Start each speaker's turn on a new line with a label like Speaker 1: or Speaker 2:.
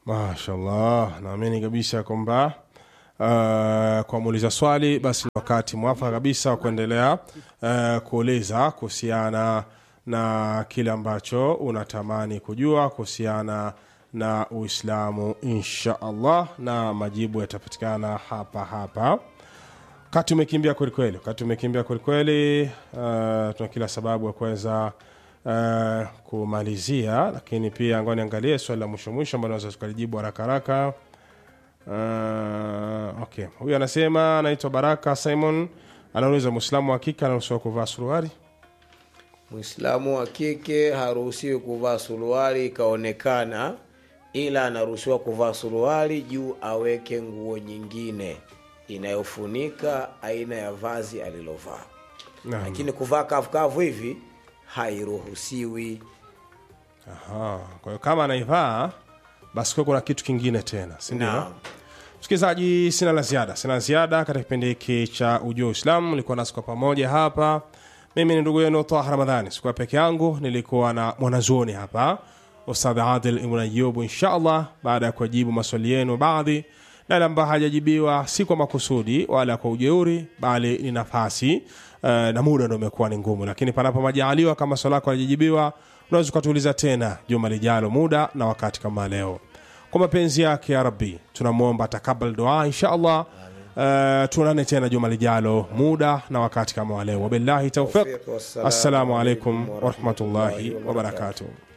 Speaker 1: mashallah naamini kabisa kwamba uh, kwa muuliza swali basi ni wakati mwafaka kabisa wa kuendelea uh, kuuliza kuhusiana na kile ambacho unatamani kujua kuhusiana na uislamu insha allah na majibu yatapatikana hapa hapa wakati umekimbia kwelikweli wakati umekimbia kwelikweli uh, tuna kila sababu ya kuweza uh, kumalizia lakini pia ngoa niangalie swali la mwisho mwisho ambalo naweza tukalijibu haraka haraka uh, okay huyu anasema anaitwa baraka simon anauliza mwislamu wa kike anaruhusiwa kuvaa suruari
Speaker 2: mwislamu wa kike haruhusiwi kuvaa suruali ikaonekana ila anaruhusiwa kuvaa suruali juu aweke nguo nyingine inayofunika aina ya vazi alilovaa
Speaker 1: Naam.
Speaker 2: lakini kuvaa kavukavu hivi hairuhusiwi
Speaker 1: Aha, kwa hiyo kama anaivaa basi kuwe kuna kitu kingine tena sindio
Speaker 2: Naam.
Speaker 1: msikilizaji sina la ziada sina la ziada katika kipindi hiki cha ujua uislamu nilikuwa nasi kwa pamoja hapa mimi ni ndugu yenu taha ramadhani sikuwa peke yangu nilikuwa na mwanazuoni hapa ustadh adil ibn ayubu insha allah baada ya kuwajibu maswali yenu baadhi na yale ambayo hajajibiwa si kwa makusudi wala kwa ujeuri bali ni nafasi uh, na muda ndo umekuwa ni ngumu lakini panapo majaaliwa kama swali lako halijajibiwa unaweza ukatuuliza tena juma lijalo muda na wakati kama leo kwa mapenzi yake ya rabbi tunamwomba takabal dua insha allah uh, tuonane tena juma lijalo muda na wakati kama wa leo wabillahi taufiq
Speaker 2: Tawfiq, wassalamu
Speaker 1: assalamu alaikum
Speaker 2: alaikum
Speaker 1: warahmatullahi
Speaker 2: warahmatullahi
Speaker 1: wabarakatuh